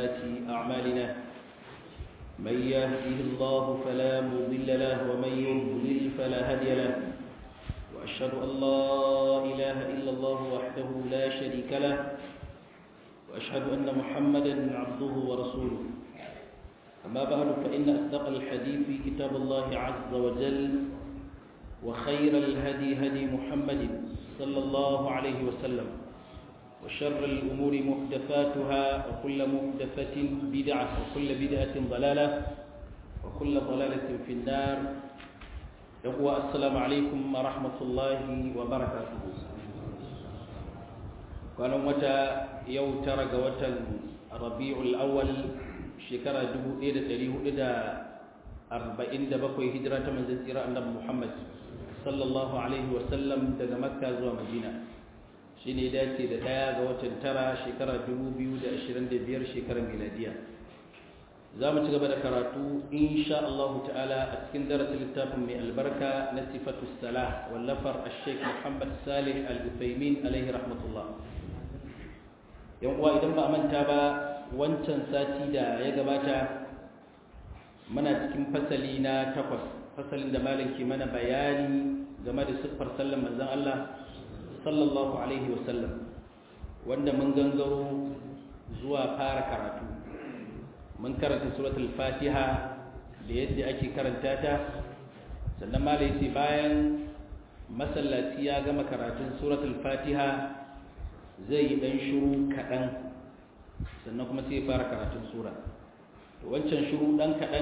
سيئات أعمالنا من يهده الله فلا مضل له ومن يضلل فلا هادي له وأشهد أن لا إله إلا الله وحده لا شريك له وأشهد أن محمدا عبده ورسوله أما بعد فإن أصدق الحديث كتاب الله عز وجل وخير الهدي هدي محمد صلى الله عليه وسلم وشر الأمور محدثاتها وكل محدثة بدعة وكل بدعة ضلالة وكل ضلالة في النار يقوى السلام عليكم ورحمة الله وبركاته كان متى يوترق وتن ربيع الأول شكرا دبو إيدة تريه إيدة أربعين دبقوا هجرة من زنسيرة النبي محمد صلى الله عليه وسلم daga Makka zuwa Madina shine dace da daya ga watan tara shekara 2025 shekarar miladiya zamu ci gaba da karatu insha Allah ta'ala a cikin darasin littafin mai albarka na sifatu salah wallafar al-Sheikh Muhammad Salih Al-Uthaymin alaihi rahmatullah yan uwa idan ba a manta ba wancan sati da ya gabata muna cikin fasali na takwas fasalin da malam ke mana bayani game da siffar sallan manzon Allah sallallahu alaihi wasallam wanda mun gangaro zuwa fara karatu mun karanta suratul fatiha da yadda ake karanta ta sannan malam yace bayan masallaci ya gama karatun suratul fatiha zai yi dan shiru kaɗan sannan kuma sai ya fara karatun sura wancan shiru ɗan kaɗan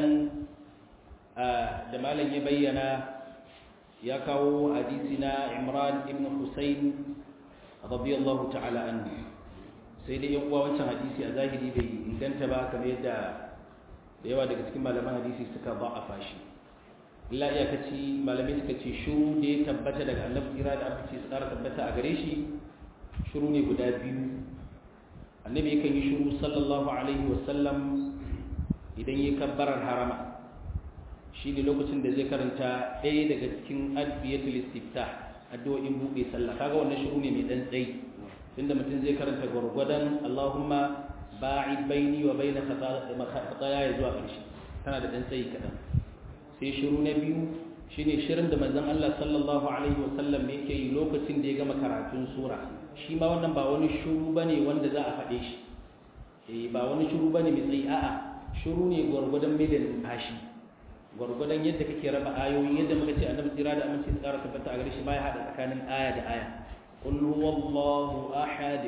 da malam ya bayyana ya kawo hadisi na imran ibn husayn radiyallahu ta'ala anhu sai dai yan uwa wancan hadisi a zahiri bai inganta ba kamar yadda da yawa daga cikin malaman hadisi suka ba a fashi illa iyakaci malamai suka ce shuru da ya tabbata daga annabi kira da aka ce su ƙara tabbata a gare shi shuru ne guda biyu annabi yakan yi shuru sallallahu alaihi wasallam idan ya kabbarar harama shi ne lokacin da zai karanta ɗaya daga cikin adbiyatul istiftah addu'o'in buɗe sallah kaga wannan shiru ne mai dan tsayi tunda mutum zai karanta gwargwadon Allahumma ba'id baini wa baina khataya ya zuwa ƙarshe tana da dan tsayi kaɗan sai shiru na biyu shine shirin da manzon Allah sallallahu alaihi wa sallam yake yi lokacin da ya gama karatun sura shi ma wannan ba wani shiru bane wanda za a faɗe shi eh ba wani shiru bane mai tsayi a'a shiru ne gwargwadon mai da numfashi gwargwadon yadda kake raba ayoyi yadda muka ce annabi tsira da aminci su tsara tabbata a gare shi baya hada tsakanin aya da aya qul huwallahu ahad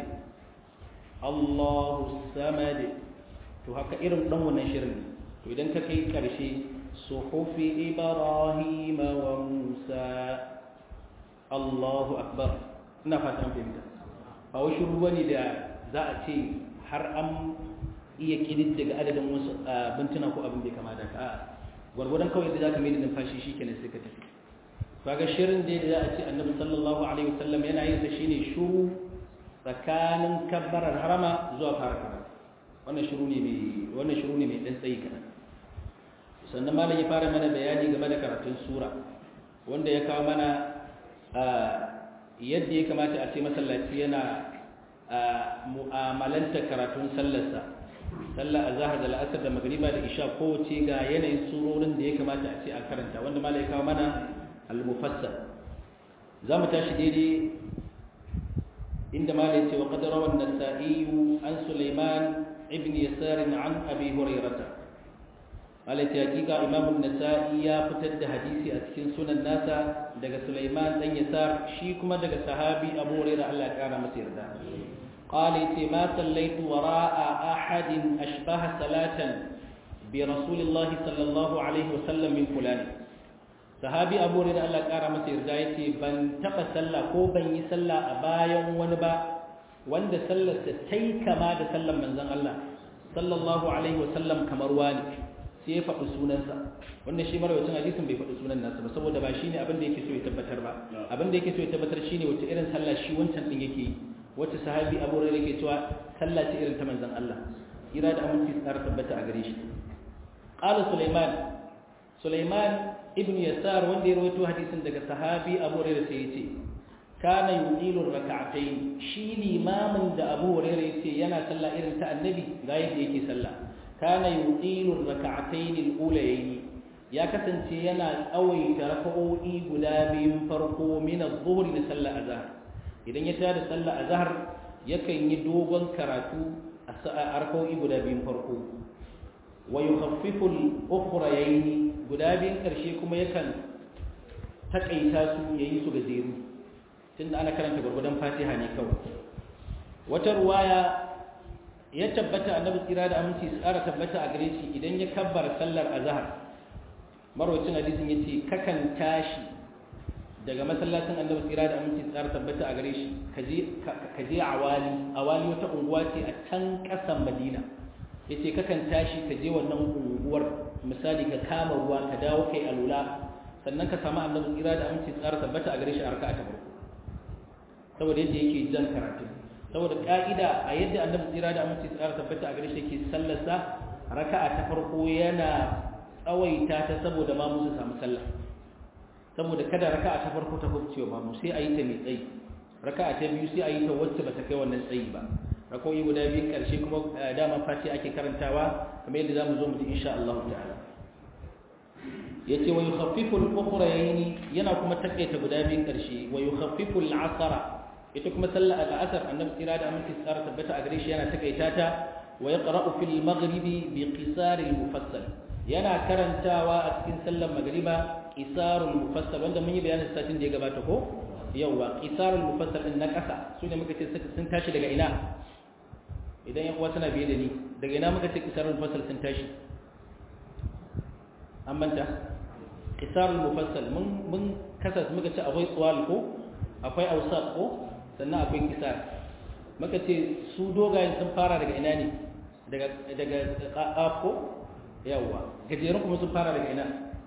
Allahu samad to haka irin dan wannan shirin to idan ka kai karshe suhufi ibrahim wa musa Allahu akbar ina fatan fahimta ba wai shiru bane da za a ce har an iya kididdiga adadin wasu bintuna ko abin da kama da ka gwargwadon kawai da za ka mai da numfashi shi kenan sai ka tafi kaga shirin da za a ce annabi sallallahu alaihi wasallam yana yin sa shine shuru tsakanin kabbarar harama zuwa fara karatu wannan shiru ne mai wannan shiru ne mai dan tsayi kana sannan malam ya fara mana bayani game da karatun sura wanda ya kawo mana yadda ya kamata a ce masallaci yana mu'amalanta karatun sallarsa sallah azhar da la'asar da magriba da isha kowace ga yanayin surorin da ya kamata a ce a karanta wanda malai kawo mana al-mufassal zamu tashi daidai inda malai ce wa qad rawa an-nasa'i an sulaiman ibn yasar an abi hurairah malai ce hakika imam an-nasa'i ya fitar da hadisi a cikin sunan nasa daga sulaiman dan yasar shi kuma daga sahabi abu hurairah Allah ya kara masa yarda قال ما صليت وراء أحد أشبه صلاة برسول الله صلى الله عليه وسلم من فلان sahabi abu da Allah kara masa yarda yace ban taba sallah ko ban yi sallah a bayan wani ba wanda sallar ta tai kama da sallar manzon Allah sallallahu alaihi wasallam kamar wani sai ya faɗi sunansa wannan shi marawacin hadisin bai faɗi sunan nasa ba saboda ba shine abin da yake so ya tabbatar ba abin da yake so ya tabbatar shine wace irin sallah shi wancan din yake yi wacce sahabi abu rai ke cewa sallah ce irin ta manzon Allah kira da aminci tsara tabbata a gare shi qala sulaiman sulaiman ibn yasar wanda ya rawaito hadisin daga sahabi abu rai sai yace kana yuqilu rak'atayn shi limamin da Abu Hurairah yace yana sallah irin ta annabi ga yadda yake sallah kana yuqilu rak'atayn al-ulayayn ya kasance yana tsawaita raka'o'i guda biyun farko min adh-dhuhr da sallar azhar idan ya tada sallar azhar yakan yi dogon karatu a raka'o'i guda biyun farko wa yukhaffifu al-ukhrayayn guda biyun karshe kuma yakan takaita su yayi su gajeru tunda ana karanta gurgudan Fatiha ne kawai wata ruwaya ya tabbata annabi tsira da aminci su ƙara tabbata a gare shi idan ya kabbar sallar azhar marwacin hadisin yace kakan tashi daga masallacin annabi tsira da aminci su ƙara tabbata a gare shi ka je awali awali wata unguwa ce a can ƙasan madina yace kakan tashi ka je wannan unguwar misali ka kama ruwa ka dawo kai alula sannan ka samu annabi tsira da aminci su ƙara tabbata a gare shi a raka'a ta farko saboda yadda yake jan karatu saboda ka'ida a yadda annabi tsira da aminci tsara tabbata a gare shi yake sallarsa raka'a ta farko yana tsawaita ta saboda ma musu samu sallah saboda kada raka'a ta farko ta kubcewa ma mu sai a yi ta mai tsayi raka'a ta biyu sai a yi ta wacce ba ta kai wannan tsayi ba rakoyi guda biyu karshe kuma dama fati ake karantawa kamar yadda zamu zo mu ji insha Allah ta'ala yace wa yukhaffifu al-ukhrayn yana kuma takaita guda biyun karshe wa yukhaffifu al-'asra ita kuma sallar al'asar annabi tsira da aminci tsara tabbata a gare shi yana takaita ta wa yaqra'u fil maghribi bi qisar al mufassal yana karantawa a cikin sallar magriba qisar al mufassal wanda mun yi bayanin satin da ya gabata ko yawa qisar al mufassal din na kasa su ne muka ce sun tashi daga ina idan yan uwa suna biye da ni daga ina muka ce qisar al mufassal sun tashi an manta qisar al mufassal mun mun kasa muka ce akwai tsawal ko akwai ausat ko sannan akwai kisar maka ce su dogayen sun fara daga ina ne daga ƙaf ko yawwa gajerun kuma sun fara daga ina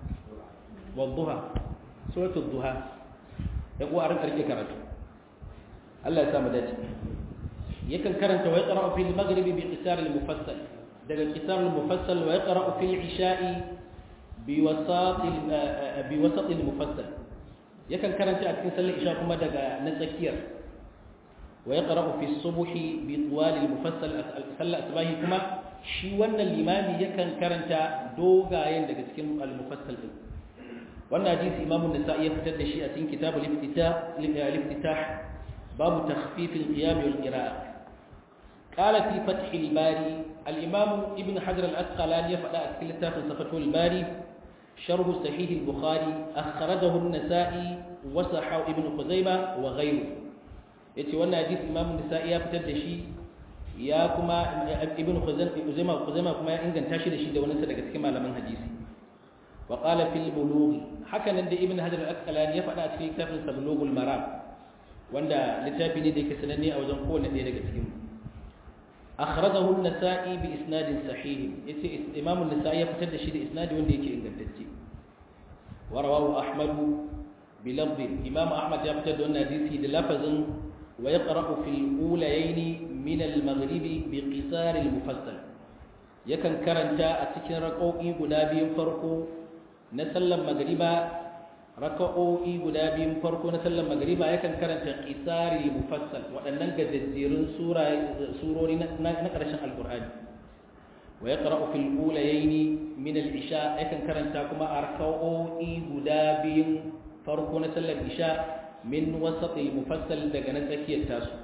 wadduha suratul duha ya kuwa a rinka rike karatu Allah ya samu dace yakan karanta wa yaqra'u fil maghribi bi qisar al mufassal daga qisar al mufassal wa yaqra'u fil isha'i bi wasat bi wasat al mufassal yakan karanta a cikin sallar isha kuma daga na tsakiyar wa yaqra'u fi subhi bi tuwal al-mufassal sallar asbahi kuma shi wannan limami yakan karanta dogayen daga cikin al-mufassal din wannan hadisi imamu nasa'i ya fitar da shi a cikin kitab al-iftitah al-iftitah babu takhfif al-qiyam wal qira'a قال في فتح الباري الإمام ابن حجر الأسقلاني يفعل أسكيل التافل صفته الباري شرح صحيح البخاري أخرجه النسائي وصححه ابن خزيمة وغيره yace wannan hadisi Imam Nisa'i ya fitar da shi ya kuma Ibn Khuzaimah Khuzaimah kuma ya inganta shi da shi da wani daga cikin malaman hadisi wa qala fil bulugh haka nan da Ibn Hajar al-Asqalani ya faɗa a cikin kitabin sa Bulughul Maram wanda littafi ne da yake sananne a wajen kowanne ɗaya daga cikin akhrajahu an-Nasa'i bi isnadin sahih yace Imam an-Nasa'i ya fitar da shi da isnadi wanda yake ingantacce wa rawahu Ahmad bi lafz Imam Ahmad ya fitar da wannan hadisi da lafazin wa yaqra'u fil ulayayn min al-maghribi bi qisar al-mufassal yakan karanta a cikin rak'o'i guda biyun farko na sallar magriba raka'o'i guda biyun farko na sallar magriba yakan karanta qisar al-mufassal waɗannan gajejjerun surori na ƙarshen alqur'ani wa yaqra'u fil ulayayn min al-isha yakan karanta kuma a raka'o'i guda biyun farko na sallar isha min wasat al-mufassal daga na tsakiyar tasu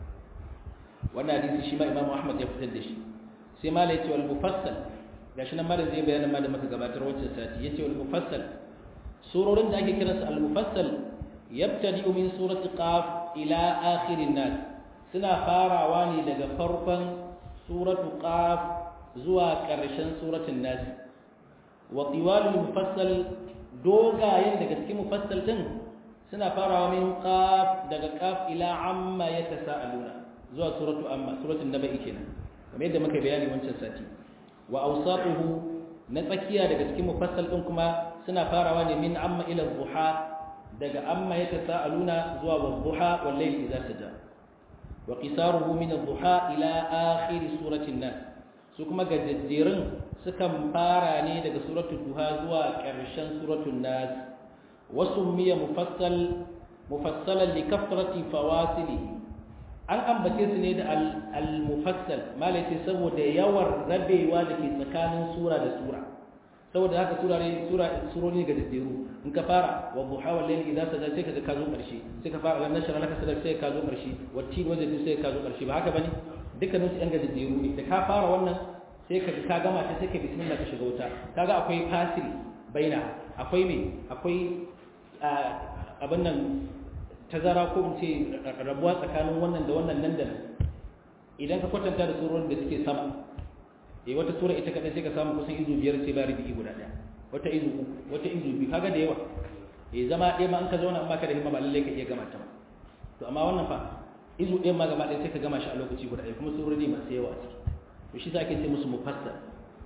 wannan hadisi shi ma Imam Ahmad ya fitar da shi sai ma la yace wal mufassal gashi nan malam zai bayyana ma da muka gabatar wancan sati yace wal mufassal surorin da ake kiransu al mufassal yabtadi min surati qaf ila akhirin nas suna farawa ne daga farkon suratu qaf zuwa ƙarshen suratul nas wa tiwalul mufassal dogayen daga cikin mufassal din suna farawa min qaf daga qaf ila amma yatasaaluna zuwa suratu amma suratul nabai kenan kamar yadda muka bayani wancan sati wa awsatuhu na tsakiya daga cikin mufassal din kuma suna farawa ne min amma ila dhuha daga amma yatasaaluna zuwa wadhuha wal layl idza saja wa qisaruhu min adh-dhuha ila akhir suratin nas su kuma gajejjerun sukan fara ne daga suratul duha zuwa ƙarshen suratul nas wasu miya mufassal mufassalan li kasrati fawasilihi an ambace su ne da al-mufassal malaiti saboda yawan rabewa da ke tsakanin sura da sura saboda haka sura ne sura suroni ga dadderu in ka fara wa duha wal layli idza saja sai ka ka zo karshe sai ka fara ran nashara laka sadar sai ka zo karshe wacce wajen sai ka zo karshe ba haka bane dukkanin su yan ga dadderu ne da ka fara wannan sai ka ka gama ta sai ka bismillah ka shiga wuta kaga akwai fasil baina akwai me akwai abin nan tazara ko in ce rabuwa tsakanin wannan da wannan nan da nan idan ka kwatanta da surorin da suke sama eh wata sura ita kadai sai ka samu kusan izu biyar sai ba rubi guda daya wata izu uku wata izu biyu kaga da yawa eh zama ɗaya ma an ka zauna in baka da himma ba lalle ka iya gama ta ba to amma wannan fa izu ɗaya ma gaba ɗaya sai ka gama shi a lokaci guda ɗaya kuma surori masu yawa a ciki to shi ake ce musu mufassal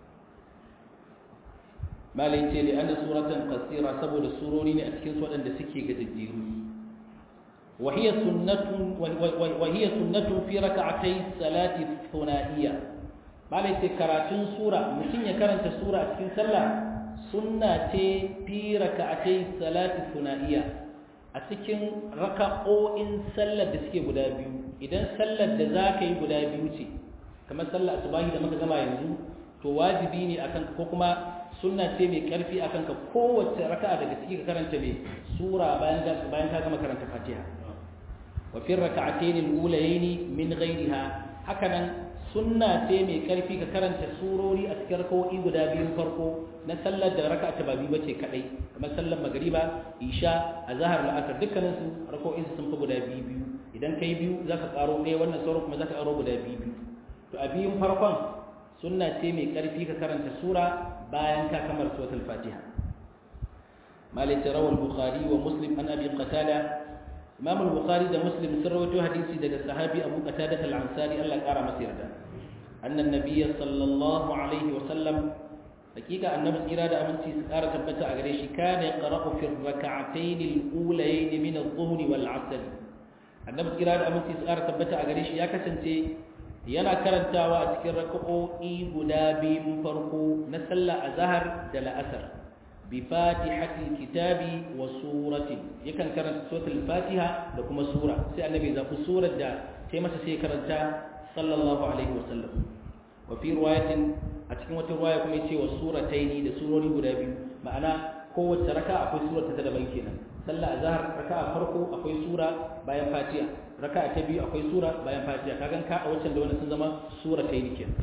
malai ce li anna suratan qasira saboda surori ne a cikin su waɗanda suke gajejjeru وهي سنة وهي سنة في ركعتي الصلاة الثنائية malai ce karatun sura mutum ya karanta sura a cikin sallah sunna ce fi raka'atai salati sunaiya a cikin raka'o'in sallar da suke guda biyu idan sallar da za ka yi guda biyu ce kamar sallar asubahi da muka gama yanzu to wajibi ne akan ko kuma sunna ce mai karfi akan ka kowace raka'a daga ciki ka karanta mai sura bayan bayan ka gama karanta fatiha wa fi raka'atayn al-ulayayn min ghayriha hakanan sunna ce mai karfi ka karanta surori a cikin rakawoyi guda biyun farko na sallar da raka'a ta babi bace kadai kamar sallar magriba isha azhar la'asar dukkanin su rakawoyin su sun fi guda biyu biyu idan kai biyu zaka karo ɗaya wannan sauran kuma zaka karo guda biyu biyu to a biyun farkon sunna ce mai karfi ka karanta sura bayan ka kamar suratul fatiha malik rawal bukhari wa muslim an abi qatada imam al-bukhari da muslim sun rawaito hadisi daga sahabi abu qatada al-ansari Allah kara masa yarda anna nabiyya sallallahu alaihi wa sallam hakika annabi tsira da aminci su kara tabbata a gare shi kana yaqra'u fi rak'atayn al-ulayayn min adh-dhuhr wal 'asr annabi tsira da aminci su kara tabbata a gare shi ya kasance yana karantawa a cikin raka'o'i guda biyun farko na sallah azhar da la'asar bi fatihatil kitabi wa suratin yakan karanta suratul fatiha da kuma sura sai annabi zafi surar da sai masa sai karanta sallallahu alaihi wa sallam wa fi riwayatin a cikin wata riwaya kuma yace wa surataini da surori guda biyu ma'ana kowace raka akwai surar ta daban kenan sallah azhar raka'a farko akwai sura bayan fatiha raka'a ta biyu akwai sura bayan fatiha kagan ka a wancan da wannan sun zama surataini kenan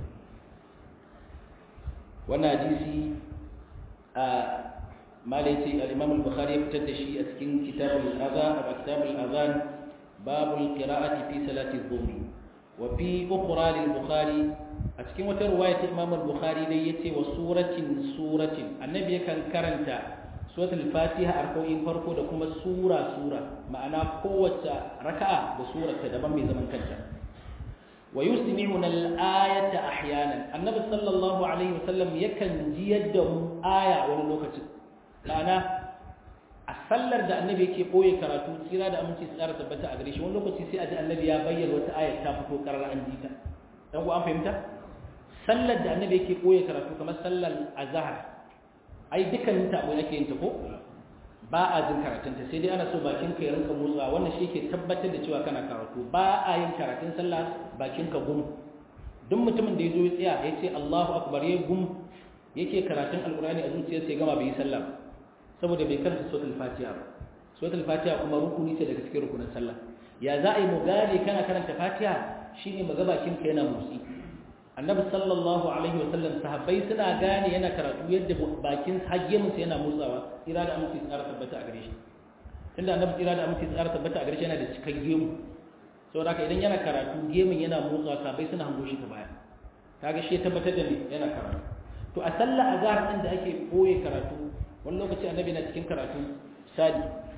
wannan hadisi a malaiti al-imam al-bukhari ya fitar da shi a cikin kitabul adhan a kitabul adhan babul qira'ati fi salati adh-dhuhr wa fi ukhra lil-bukhari a cikin wata riwaya ta imam al-bukhari dai yace wa suratin suratin annabi yakan karanta suratul fatiha arko'in farko da kuma sura sura ma'ana kowace raka'a da surarta daban mai zaman kanta wa yusmi'una al-ayata ahyanan annabi sallallahu alaihi wasallam yakan ji yadda mu aya wani lokacin ma'ana a sallar da annabi yake boye karatu tsira da aminci su tsara tabbata a gare shi wani lokaci sai a ji annabi ya bayyana wata aya ta fito karar an ji ta dan ku an fahimta sallar da annabi yake boye karatu kamar sallar azhar ai dukkanin ta abu ake yin ta ko ba a jin karatunta sai dai ana so bakin ka ya rinka motsa wannan shi ke tabbatar da cewa kana karatu ba a yin karatun sallah bakin ka gum duk mutumin da ya zo ya tsaya ya ce Allahu akbar ya gum yake karatun alqur'ani a zuciyarsa ya gama bai yi sallah saboda bai karanta suratul fatiha ba suratul fatiha kuma rukuni ce daga cikin rukunin sallah ya za a yi mu gane kana karanta fatiha shine maga bakin ka yana motsi annabi sallallahu alaihi wasallam sahabbai suna gane yana karatu yadda bakin hajjeminsa yana motsawa tsira da aminci tsara tabbata a gare shi tunda annabi tsira da aminci tsara tabbata a gare shi yana da cikan gemu saboda haka idan yana karatu gemin yana motsawa sahabbai suna hango shi ta baya kaga shi ya tabbatar da ni yana karatu to a sallah azhar din da ake boye karatu wani lokaci annabi na cikin karatu sadi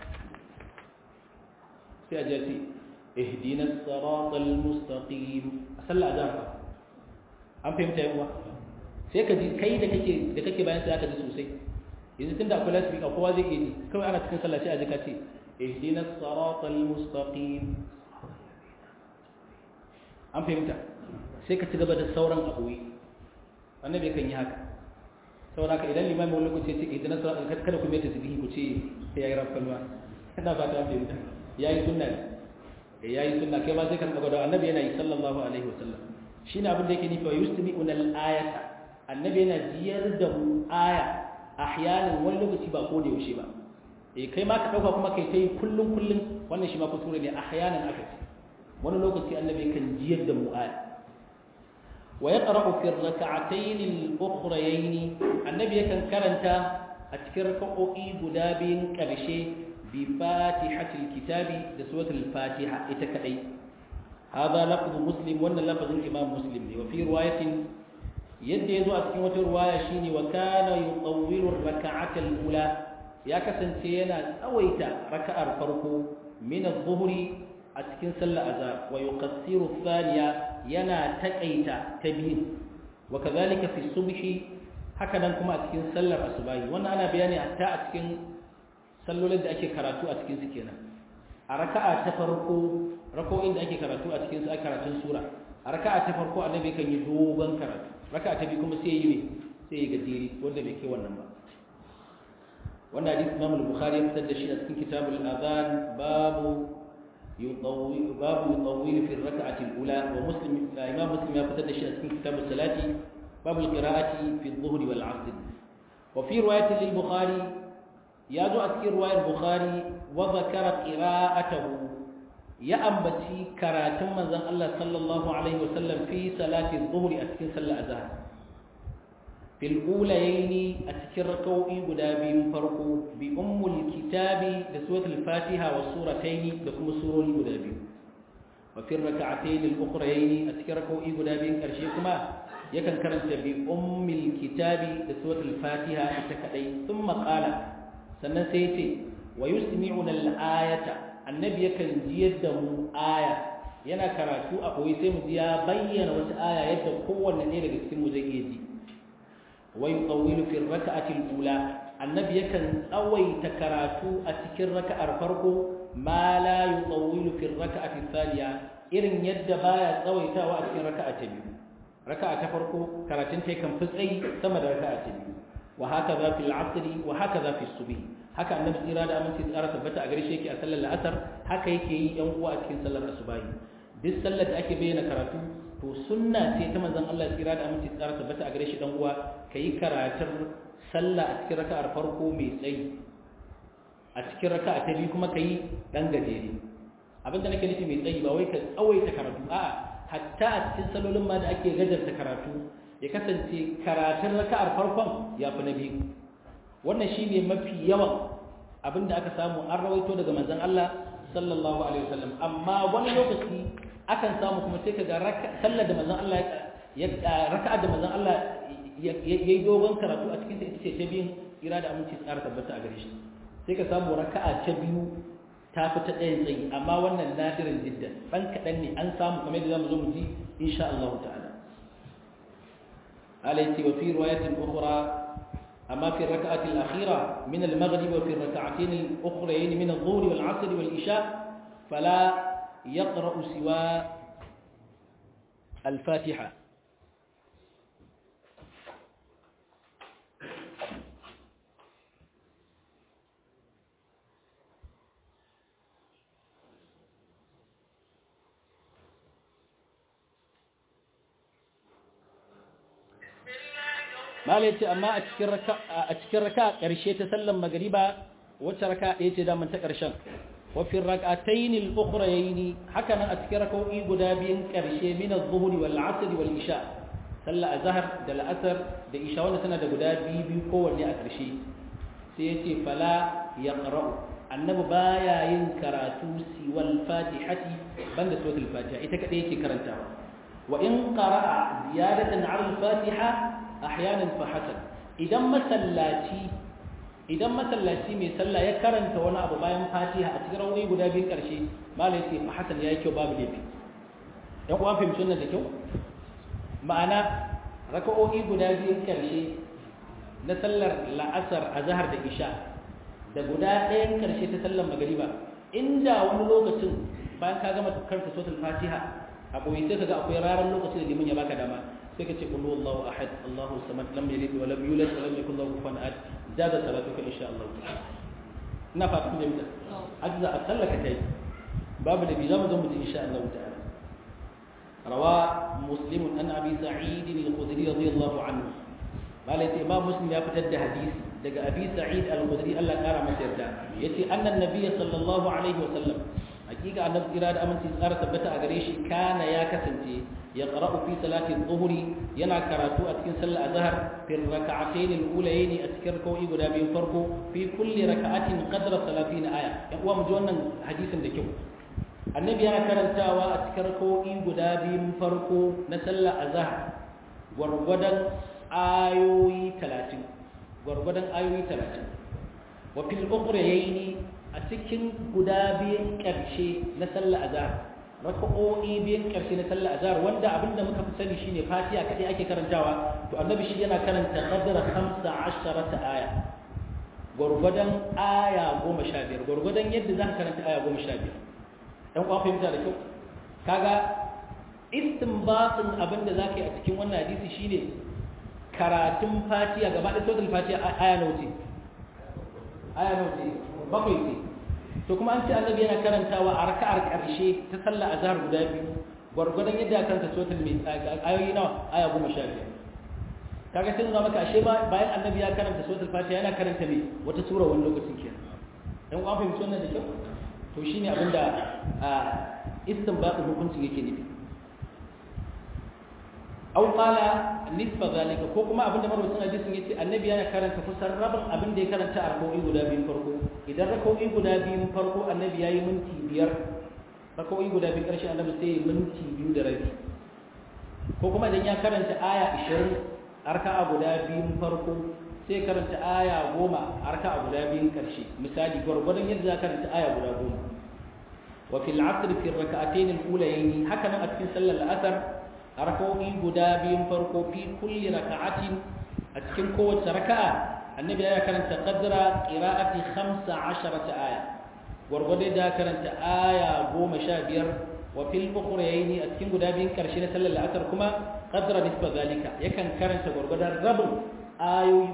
sai a ji ce ihdinas siratal mustaqim a sallah azhar an fahimta yawa sai ka ji kai da kake da kake bayan sai aka ji sosai yanzu tunda akwai lasifika kowa zai iya ji kawai ana cikin sallah sai a ji ka ce ihdinas siratal mustaqim an fahimta sai ka ci gaba da sauran abuwi annabi kan yi haka saboda haka idan limami wani lokaci ce ihdinas siratal kada ku mai tasbihi ku ce sai yayi rafkalwa ina fata an fahimta yayi sunna ne yayi sunna kai ma sai ka gwada annabi yana yi sallallahu alaihi wasallam shine abin da yake nufi wa yustami'una al-ayata annabi yana jiyar da mu aya ahyanan wani lokaci ba ko da yaushe ba eh kai ma ka dauka kuma kai tai kullun kullun wannan shi ma kuskure ne ahyanan aka ce wani lokaci annabi kan jiyar da mu aya wa yaqra'u fi ar-rak'atayn al-ukhrayayn annabi yakan karanta a cikin rak'o'i guda biyun karshe bi fatihatil kitabi da suratul fatiha ita kadai هذا لفظ مسلم وان لفظ الامام مسلم وفي روايه yadda ya zo a cikin wata ruwaya shine wa kana yutawwilu ar-rak'ata al-ula ya kasance yana tsawaita raka'ar farko min adh-dhuhri a cikin sallar azhar wa yuqassiru thaniya yana takaita ta biyu wa kadhalika fi subhi haka nan kuma a cikin sallar asubahi wannan ana bayani hatta a cikin sallolin da ake karatu a cikin su kenan a raka'a ta farko rako'in da ake karatu a cikin su ake karatun sura a raka'a ta farko annabi kan yi dogon karatu raka ta bi kuma sai yi ne sai yi gajeri wanda bai kai wannan ba wannan hadisi Imam al-Bukhari ya fitar da shi a cikin kitabul adhan babu yutawwil babu yutawwil fi ar-rak'ati al-ula wa Muslim Imam Muslim ya fitar da shi a cikin kitabul salati babu al-qira'ati fi adh-dhuhr wal 'asr wa fi riwayat al-Bukhari ya zo a cikin riwayar Bukhari wa zakara qira'atahu ya ambaci karatun manzon Allah sallallahu alaihi wasallam fi salati dhuhri a cikin sallar azhar fil ulayaini a cikin rak'o'i guda biyun farko bi ummul kitabi da suratul fatiha wa surataini da kuma surori guda biyu wa fi rak'atayn al ukhrayaini a cikin rak'o'i guda biyun karshe kuma yakan karanta bi ummul kitabi da suratul fatiha ita kadai thumma qala sannan sai ya ce wa yusmi'una al ayata annabi yakan jiyar da mu aya yana karatu a koyi sai mu ji ya bayyana wata aya yadda kowanne ne daga cikin mu zai iya ji wa yutawwilu fi rak'ati al-ula annabi yakan tsawaita karatu a cikin raka'ar farko ma la yutawwilu fi rak'ati thaniya irin yadda baya tsawaitawa a cikin raka'a ta biyu raka'a ta farko karatun ta kan fi tsayi sama da raka'a ta biyu wa hakaza fil 'asri wa hakaza fi subhi haka annabi tsira da aminci tsara tabbata a gare shi yake a sallar la'asar haka yake yi yan uwa a cikin sallar asubahi duk sallar da ake bayyana karatu to sunna ce ta manzon Allah tsira da aminci tsara tabbata a gare shi dan uwa kayi karatun sallah a cikin raka'ar farko mai tsayi a cikin raka'a ta biyu kuma kayi dan gajere abinda nake nufi mai tsayi ba wai ka tsawaita karatu a'a hatta a cikin salolin ma da ake gajarta karatu ya kasance karatun raka'ar farkon ya fi na biyu wannan shine mafi yawan abinda aka samu an rawaito daga manzon Allah sallallahu alaihi wasallam amma wani lokaci akan samu kuma sai kaga sallar da manzon Allah ya raka'a da manzon Allah yayi dogon karatu a cikin ta ita ce ta biyun ira da aminci tsara tabbata a gare shi sai ka samu raka'a ta biyu ta fi ta ɗayan tsayi amma wannan nadirin jiddan ɗan kaɗan ne an samu kamar yadda zamu zo mu ji insha Allah ta'ala alaiti wa fi riwayatin ukhra أما في الركعة الأخيرة من المغرب وفي الركعتين الأخرين من الظهر والعصر والإشاء فلا يقرأ سوى الفاتحة malai ce amma a cikin raka a cikin raka karshe ta sallan magriba wacce raka ɗaya ce daman ta karshen wa fi rak'atayn al-ukhrayn haka nan a cikin rak'o'i guda biyun karshe min adh-dhuhr wal 'asr wal isha sallah azhar da al-asr da isha wanda tana da guda biyu biyu kowanne a karshe sai yace fala yaqra'u annabi baya yin karatu siwal fatihati banda suratul fatiha ita kadai yake karantawa wa in qara'a ziyadatan 'ala al-fatiha ahyanan fa hasan idan masallaci idan masallaci mai sallah ya karanta wani abu bayan fatiha a cikin rawayi guda biyun karshe malai ce fa hasan yayi kyau babu laifi yan uwa fahimci wannan da kyau ma'ana raka'o'i guda biyun karshe na sallar la'asar azhar da isha da guda ɗayan karshe ta sallar magariba inda wani lokacin bayan ka gama karanta suratul fatiha a koyi sai kaga akwai raran lokacin da liman ya baka dama sai ka ce kullu Allahu ahad Allahu samad lam yalid wa lam yulad wa lam yakul lahu kufuwan ahad zada salatuka insha Allah ina fata kun jami'a azza a sallaka tai babu da bi zamu zo mu ji insha Allah ta'ala rawa muslim an abi sa'id al-khudri radiyallahu anhu malai ce imam muslim ya fitar da hadisi daga abi sa'id al-khudri Allah kara masa yarda yace annan nabiy sallallahu alaihi wa sallam hakika annabi kira da aminci tsara tabbata a gare shi kana ya kasance ya qara'u fi salati adh-dhuhri yana karatu a cikin sallar azhar fi rak'atayn al-ulayn a cikin rak'o'i guda biyu farko fi kulli rak'atin qadra 30 aya yan uwa mu ji wannan hadisin da kyau annabi yana karantawa a cikin rak'o'i guda biyu farko na sallar azhar gwargwadon ayoyi 30 gwargwadon ayoyi 30 wa fil ukhrayni a cikin guda biyan ƙarshe na sallah azhar raka'o'i biyan ƙarshe na sallah azhar wanda abinda muka fi sani shine fatiha kadai ake karantawa to annabi shi yana karanta qadra 15 aya gurgudan aya 15 gurgudan yadda zaka karanta aya 15 dan kwa fahimta da kyau kaga istinbatin abinda zaka yi a cikin wannan hadisi shine karatun fatiha gaba da suratul fatiha aya nawa ce aya nawa ce bakwai ce to kuma an ce annabi yana karantawa a raka'ar ƙarshe ta sallah azhar guda biyu gwargwadon yadda aka karanta suratul mai ayoyi nawa aya goma sha biyar kaga sai nuna maka ashe bayan annabi ya karanta suratul fatiha yana karanta me wata sura wani lokacin kenan dan uwan fahimci wannan da kyau to shine abinda istinbatu hukunci yake nufi aw qala nisfa zalika ko kuma abinda marwacin hadisin yace annabi yana karanta kusan rabin abin da ya karanta a rak'o'i guda biyun farko idan rak'o'i guda biyun farko annabi yayi minti biyar rak'o'i guda biyun karshe annabi sai ya minti biyu da rabi ko kuma idan ya karanta aya 20 arka'a guda biyun farko sai karanta aya 10 arka'a guda biyun karshe misali gwargwadon yadda za karanta aya guda 10 wa fil 'asr fi rak'atayn al-ulayayn haka nan a cikin sallar al-asr raka'o'i guda biyun farko fi kulli raka'atin a cikin kowace raka'a annabi ya karanta qadra qira'ati 15 aya gurgurde da karanta aya 15 wa fil ukhrayn a cikin guda biyun karshe na sallar la'asar kuma qadra nisba zalika yakan karanta gurgurdan rabin ayoyi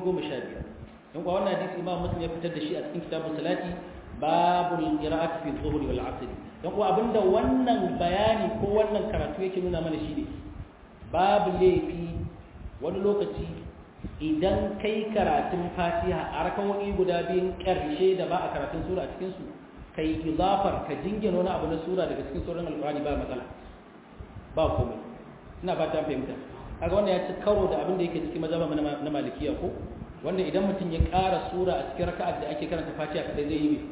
15 don kuwa wannan hadisi imam muslim ya fitar da shi a cikin kitabun salati babul qira'ati fi dhuhri wal 'asr don kuwa abinda wannan bayani ko wannan karatu yake nuna mana shi ne babu laifi wani lokaci idan kai karatun fatiha a rakawoyi guda biyun ƙarshe da ba a karatun sura a cikinsu kai izafar ka jingina wani abu na sura daga cikin sauran alƙur'ani ba matsala ba komai ina fata fahimta kaga wannan ya ci karo da abin da yake cikin mazhaba na malikiya ko wanda idan mutum ya ƙara sura a cikin raka'ar da ake karanta fatiha kadai zai yi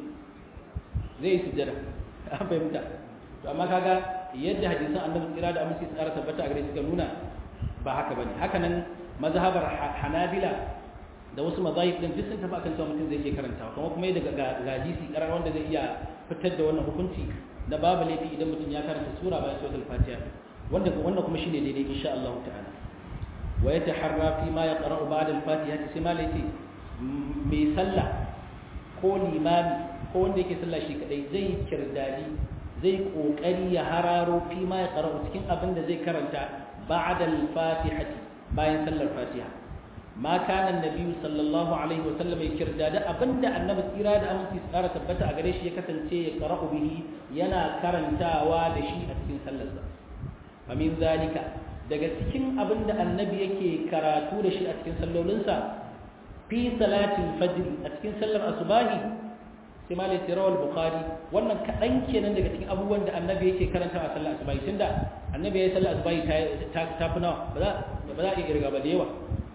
zai yi sujjada an fahimta to amma kaga yadda hadisan annabi tsira da aminci tsara tabbata a gare suka nuna ba haka bane haka nan mazhabar hanabila da wasu mazahib din duk sun tafi akan cewa mutum zai iya karantawa kuma kuma daga ga hadisi karar wanda zai iya fitar da wannan hukunci na babu laifi idan mutum ya karanta sura bayan suratul fatiha wanda wannan kuma shine daidai insha Allah ta'ala wa yataharra fi ma yaqra'u ba'da al-fatiha sai ma laifi mai sallah ko limami ko wanda yake sallah shi kadai zai kirdadi zai kokari ya hararo fi ma ya qara'u cikin abin da zai karanta ba'da al-fatihati bayan sallar fatiha ma kana annabi sallallahu alaihi wa sallam ya kirdada abinda annabi tsira da aminci tsara tabbata a gare shi ya kasance ya qara'u bihi yana karantawa da shi a cikin sallarsa fa min zalika daga cikin abinda annabi yake karatu da shi a cikin sallolinsa fi salatin fajr a cikin sallar asubahi sai ma lai rawal bukhari wannan kaɗan kenan daga cikin abubuwan da annabi yake karanta a sallar asubahi tunda annabi ya yi sallar asubahi ta ta fi nawa ba za ba za a iya kirga ba da yawa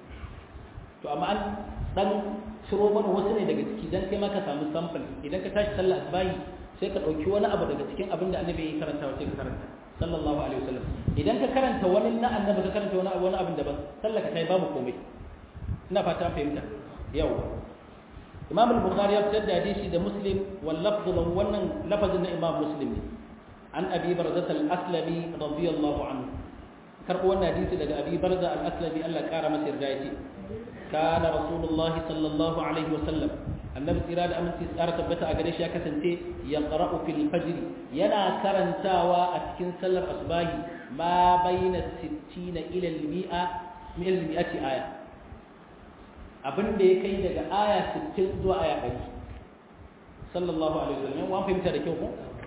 to amma an dan ciro mana wasu ne daga ciki dan kai ma ka samu sample idan ka tashi sallar asubahi sai ka ɗauki wani abu daga cikin abin da annabi ya yi karanta sai ka karanta sallallahu alaihi wasallam idan ka karanta wani na annabi ka karanta wani abu wani abin daban sallar ka ta yi babu komai ina fata fahimta yawa imam al-bukhari ya fitar da hadisi da muslim wal lafzu lahu wannan lafazin na imam muslim ne an abi barzah al-aslami radiyallahu anhu karbo wannan hadisi daga abi barzah al-aslami Allah kara masa yarda yace kana rasulullah sallallahu alaihi wa sallam annabi tsira da aminci tsara tabbata a gare shi ya kasance ya qara'u fil fajr yana karantawa a cikin sallar asbahi ma bayna 60 ila al-mi'a min al-mi'ati aya abin da ya kai daga aya 60 zuwa aya 100 sallallahu alaihi wasallam yan fahimta da kyau ko shi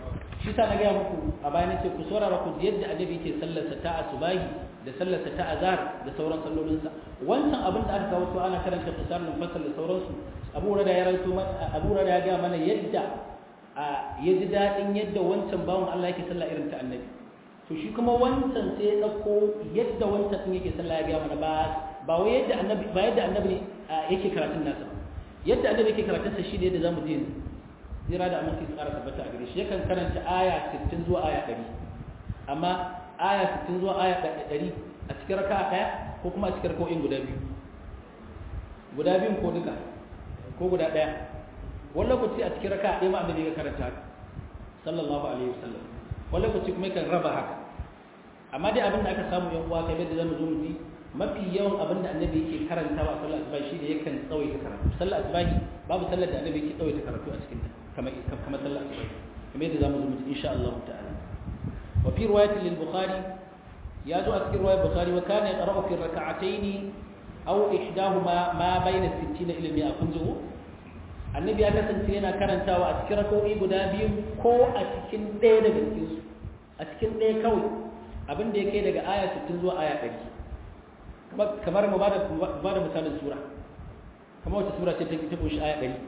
shi sa na gaya muku a bayan ce ku saurara ku yadda annabi yake sallarsa ta asubahi da sallarsa ta azhar da sauran sallolinsa wancan abin da aka kawo su ana karanta qisar mufassal da sauransu abu da ya ranto abu da ya ga mana yadda ya ji dadin yadda wancan bawon Allah yake sallah irin ta annabi to shi kuma wancan sai ya dauko yadda wancan din yake sallah ya ga mana ba ba wai yadda annabi ba yadda annabi yake karatun nasa yadda annabi yake karatun sa shi ne yadda zamu ji zira da aminci su ƙara tabbata a gare shi yakan karanta aya 60 zuwa aya 100 amma aya 60 zuwa aya 100 a cikin raka ɗaya ko kuma a cikin raka'o'in guda biyu guda biyun ko duka ko guda ɗaya wani lokaci a cikin raka ɗaya ma annabi ya karanta haka sallallahu alaihi wasallam wani lokaci kuma yakan raba haka amma dai abin da aka samu yan uwa kamar da zamu zo mu ji mafi yawan abin da annabi yake karantawa a sallar asubahi shi ne yakan tsawaita karatu sallar asubahi babu sallar da annabi yake tsawaita karatu a cikin ta kamar kamar sallar asubahi kamar yadda zamu zo mu ji insha Allah ta'ala wa fi riwayatin lil bukhari ya zo a cikin riwayar bukhari wa kana yaqra'u fi rak'atayn aw ihdahuma ma bayna 60 ila 100 kun ji annabi ya kasance yana karantawa a cikin rak'o'i guda biyu ko a cikin ɗaya daga cikin su a cikin ɗaya kawai abin da ya kai daga aya 60 zuwa aya 100 kamar mu ba da misalin sura kamar wata sura ce ta kunshi aya 100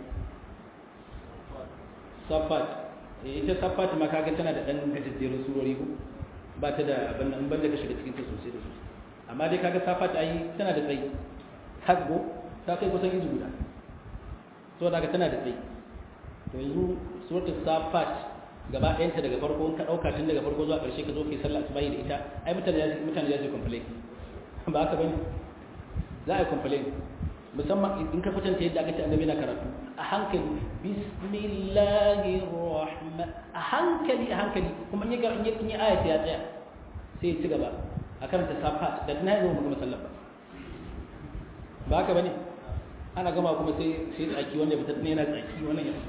safat ita safat ma kaga tana da dan gajejjerun surori ko ba ta da abin nan banda ka shiga cikin ta sosai da sosai amma dai kaga safat ai tana da tsayi hasbo ta kai kusan izu guda so daga tana da tsayi to yanzu suratul safat gaba ɗayanta daga farko ka ɗauka tun daga farko zuwa ƙarshe ka zo kai sallah asubahi da ita ai mutane ya mutane ya ce complain ba haka bane za a yi complain musamman in ka kwatanta yadda aka ce annabi na karatu a hankali bismillahir rahman a hankali a hankali kuma in ya in ya aya ya tsaya sai ya ci gaba a karanta safa da na yanzu mu sallah ba ba haka bane ana gama kuma sai sai tsaki wanda ya fitar ne yana tsaki wannan ya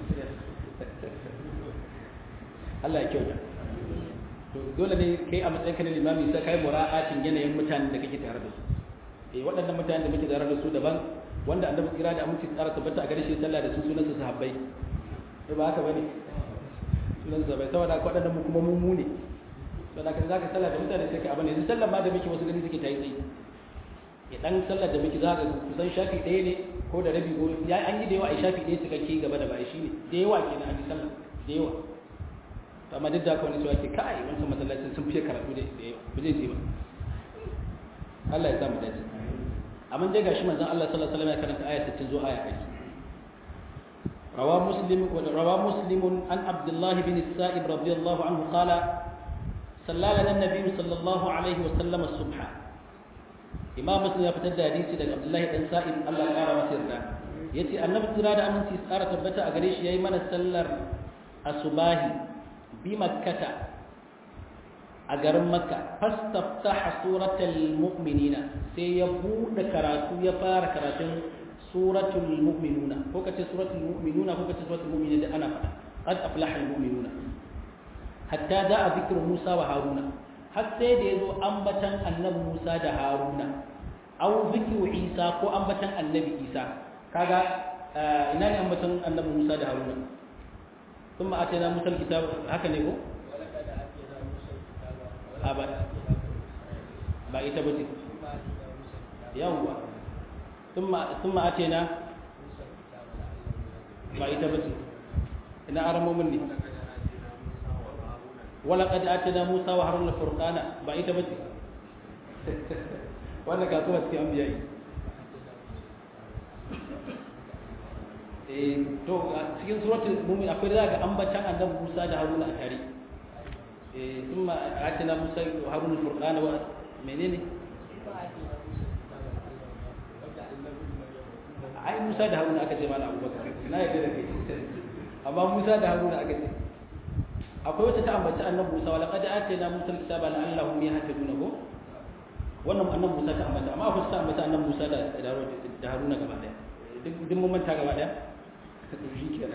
Allah ya kyauta to dole ne kai a matsayin ka na limami sai kai mura'atin yanayin mutanen da kake tare da su eh waɗannan mutanen da muke tare da su daban wanda annabi kira da aminci tsara tabbata a gare shi sallah da su sunan su sahabbai to ba haka bane sunan sahabbai saboda waɗannan mu kuma mu mu ne saboda kan zaka sallah da mutane sai ka abin yanzu sallah ma da muke wasu gani suke tayi tsayi ya dan sallar da muke zaka kusan shafi ɗaya ne ko da rabi ko ya an yi da yawa a shafi ɗaya cikakke gaba da bai shi ne da yawa kenan an yi sallah da yawa to amma duk da haka wani cewa ke kai wancan masallacin sun fiye karatu da yawa ba zai je ba Allah ya samu dace amma dai gashi manzon Allah sallallahu alaihi wasallam ya karanta aya 60 zuwa aya 100 rawa muslim wa rawa muslim an abdullah bin sa'ib radiyallahu anhu qala sallala lana nabiy sallallahu alaihi wasallam as-subha imam muslim ya fitar da hadisi daga abdullah dan sa'ib Allah ya kara masa yarda yace annabi tsira da aminci tsara tabbata a gare shi yayi mana sallar asubahi bi makkata a garin makka fastaftaha suratul mu'minina sai ya bude karatu ya fara karatun suratul mu'minuna ko kace suratul mu'minuna ko kace suratul mu'minina da ana fada qad aflaha al mu'minuna hatta da'a zikru musa wa haruna har sai da yazo ambatan annabi musa da haruna aw zikru isa ko ambatan annabi isa kaga ina ne ambatan annabi musa da haruna ثم اتينا موسى الكتاب هكذا ne ko a ba ba ita ba ce yawwa sun ma'ace na ba ita ba ce ina aramomin ne wala kada ake na musa wa harun furkana ba ita ba ce wannan kasuwa ce an biya yi to cikin suratul mumin akwai da ga ambatan annabi Musa da Haruna a tare eh thumma atina Musa wa Haruna furqana wa menene ai Musa da Haruna aka ce mana Abubakar na yadda da kai amma Musa da Haruna aka ce akwai wata ta ambaci annabi Musa wa laqad atina Musa al-kitaba la'allahum yahtaduna ko wannan annabi Musa ta ambata amma akwai ta ambata annabi Musa da da Haruna gaba daya duk duk mun manta gaba daya shi kenan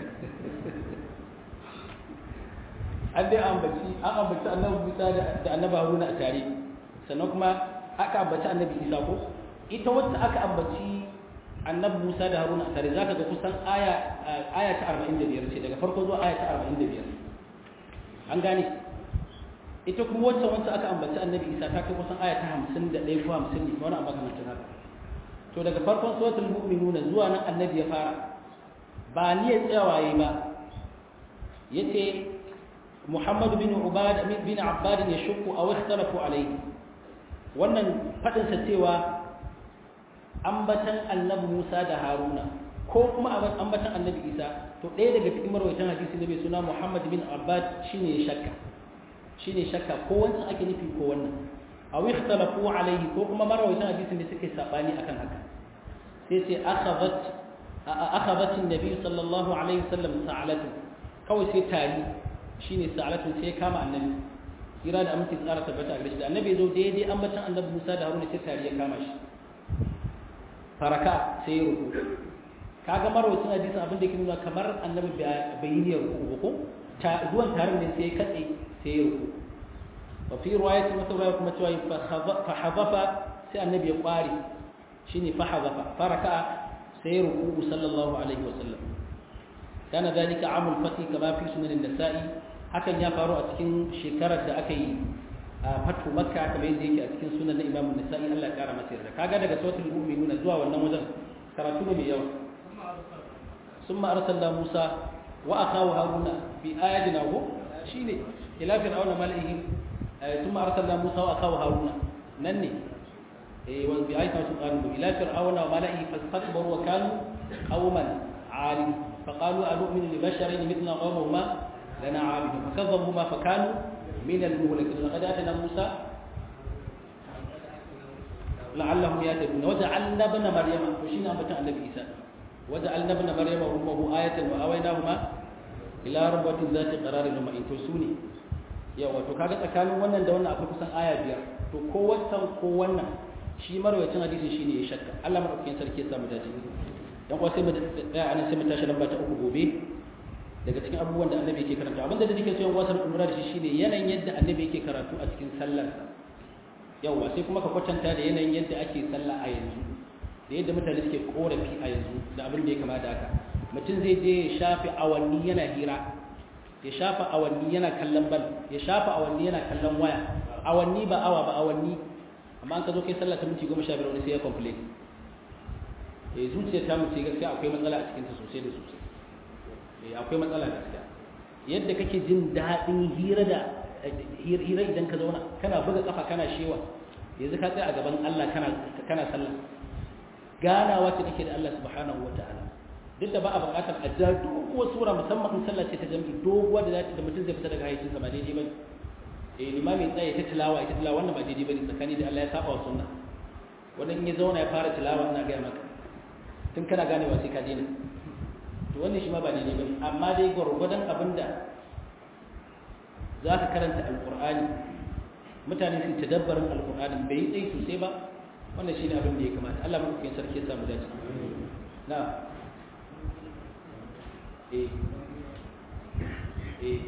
an dai ambaci an ambaci annabi Musa da annabi Haruna a tare sannan kuma aka ambaci annabi Isa ko ita wacce aka ambaci annabi Musa da Haruna a tare zaka ga kusan aya aya ta 45 ce daga farko zuwa aya ta 45 an gane ita kuma wancan wancan aka ambaci annabi isa ta kai kusan aya ta 51 ko 50 ne wani abu kamar haka to daga farkon suratul mu'minuna zuwa nan annabi ya fara ba ni ya tsawaye ba yace Muhammad bin Ubad bin Abbad ya shukku aw ikhtalafu alayhi wannan fadin sa cewa ambatan annabi Musa da Haruna ko kuma ambatan annabi Isa to ɗaya daga cikin marwayatan hadisi ne mai suna Muhammad bin Abbad shine ya shakka shine shakka ko wancan ake nufi ko wannan aw ikhtalafu alayhi ko kuma marwayatan hadisi ne suke sabani akan haka sai sai akhadhat akhadhat an-nabi sallallahu alaihi wasallam sa'alatu kawai sai tari shine sa'alatu sai kama annabi kira da amince tsara tabbata a gare shi da annabi zo daidai ambatan annabi Musa da Haruna sai tari ya kama shi faraka sai ya ruku kaga marwacin hadisin abin da ke nuna kamar annabi bai yi niyyar ruku ko ta zuwan tarin ne sai ya katse sai ya ruku wa fi riwayati wata riwaya kuma cewa fa hadafa sai annabi ya kware shine fa hadafa faraka sai ya ruku sallallahu alaihi wa sallam kana dalika amul fati kama fi sunan an-nasa'i hakan ya faru a cikin shekarar da aka yi a fatu makka kamar yadda yake a cikin sunan na imamu nasa'i Allah ya kara masa yarda kaga daga suratul mu'minuna zuwa wannan wajen karatu ne mai yawa summa arsalna musa wa akahu haruna bi ayatina ko shine ila fir'auna malaihi summa arsalna musa wa akahu haruna nan ne eh wa bi ayatina sun qalu ila fir'auna wa malaihi fastakbaru wa kanu qauman alim فقالوا أنؤمن لبشرين مثل قومهما لنا عابدون فكذبوهما فكانوا من المهلكين لقد آتنا موسى لعلهم يهتدون وجعلنا ابن مريم وشينا أمبتا النبي عيسى وجعلنا ابن مريم وأمه آية وأويناهما إلى ربوة ذات قرار ومعين ترسوني yau wato kaga tsakanin wannan da wannan akwai kusan aya biyar to ko wancan ko wannan shi marwayacin hadisi shine ya shakka Allah madaukakin sarki ya samu dace dan kuwa sai mu tsaya anan sai mu tashi lamba ta uku gobe daga cikin abubuwan da annabi yake karanta abinda da nake so yan wasan umra da shi shine yanayin yadda annabi yake karatu a cikin sallar yawa sai kuma ka kwatanta da yanayin yadda ake sallah a yanzu da yadda mutane suke korafi a yanzu da abin da ya kama da haka mutum zai je ya shafi awanni yana hira ya shafa awanni yana kallon bal ya shafa awanni yana kallon waya awanni ba awa ba awanni amma an ka zo kai sallah ta minti goma sha biyar wani sai ya complain eh zuciyar ta mutu gaskiya akwai matsala a cikinta sosai da sosai eh akwai matsala gaskiya yadda kake jin daɗin hira da hira idan ka zauna kana buga kafa kana shewa yanzu ka tsaya a gaban Allah kana kana sallah ganawa ce kake da Allah subhanahu wataala duk da ba a buƙatar a ja doguwar sura musamman in sallah ce ta jami'i doguwa da zata da mutum zai fita daga hayyacin sa ba daidai bane eh limami tsaye ta tilawa ita tilawa wannan ba daidai bane tsakani da Allah ya saba wa sunna wannan in ya zauna ya fara tilawa ina ga maka tun kana ganewa sai ka daina to wannan shi ma ba daidai bane amma dai gwargwadon abinda za ka karanta alqur'ani mutane su tadabbarin alqur'ani bai yi tsayi sosai ba wannan shine abin da ya kamata Allah mu kai sarki ya samu dace na eh eh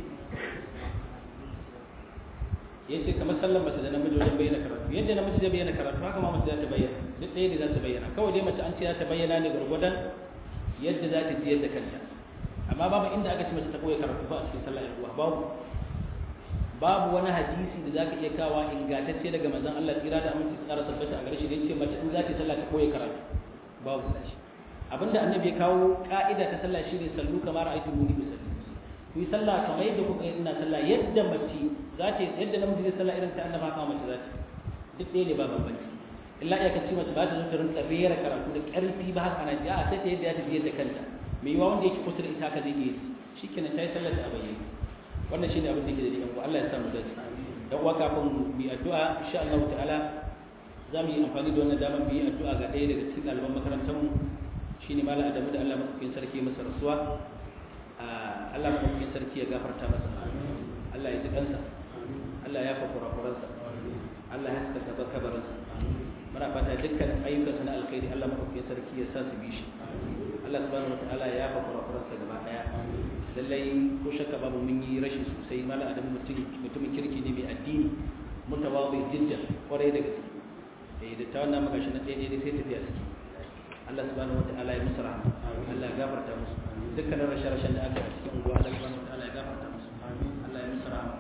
yace kamar sallar mace da namiji wajen bayyana karatu yadda namiji zai bayyana karatu haka ma mace za ta bayyana duk ɗaya ne za ta bayyana kawai dai mace an ce za ta bayyana ne gwargwadon yadda za ta jiyar da kanta amma babu inda aka ce mace ta koya karatu ba a cikin sallah yan uwa babu babu wani hadisi da za ka iya kawa ingantacce daga manzon Allah tsira da aminci tsara tabbata a gare shi da yace mace in za ta sallah ta koya karatu babu abinda annabi ya kawo ka'ida ta sallah shine sallu kamar ra'aytu muni bisalli ku yi sallah kamar yadda kuka yi ina sallah yadda mace za ta yadda namiji zai sallah irin ta annaba haka mace za ta duk ɗaya ne ba bambanci illa iya kace mace ba ta zo ta rinka rera karatu da ƙarfi ba haka ana ji a sai ta yadda ya tafi yadda kanta mai yiwa wanda yake kusa da ita haka zai iya shikenan ta yi sallar ta a bayyane wannan shine abin da yake da yan uwa Allah ya samu dace dan uwa kafin mu yi addu'a insha Allah ta'ala za mu yi amfani da wannan damar mu yi addu'a ga ɗaya daga cikin ɗaliban makarantar mu shine malam Adamu da Allah madaukakin sarki masa rasuwa Allah madaukakin sarki ya gafarta masa Allah ya ji kansa Allah ya fa kurakuransa Allah ya saka kabarinsa muna fata dukkan ayyukansa na alkhairi Allah madaukakin sarki ya sa su bi shi Allah subhanahu wataala ya fa kurakuransa gaba daya lallai ko shakka babu mun yi rashin sosai malam Adamu mutum mutumin kirki ne mai addini mutawazi jiddan kwarai da gaske eh da ta wannan magashi na ɗaya ne sai tafiya suke Allah subhanahu wataala ya musu rahama Allah ya gafarta musu dukkanin rashe-rashen da aka yi a cikin unguwa Allah subhanahu wataala ya gafarta musu Allah ya musu rahama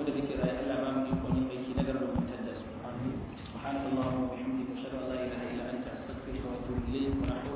da muke rayu Allah ba mu ikon yin aiki na garin mutar da su subhanakallahumma wa bihamdika ashhadu an la ilaha illa anta astaghfiruka wa atubu ilayk wa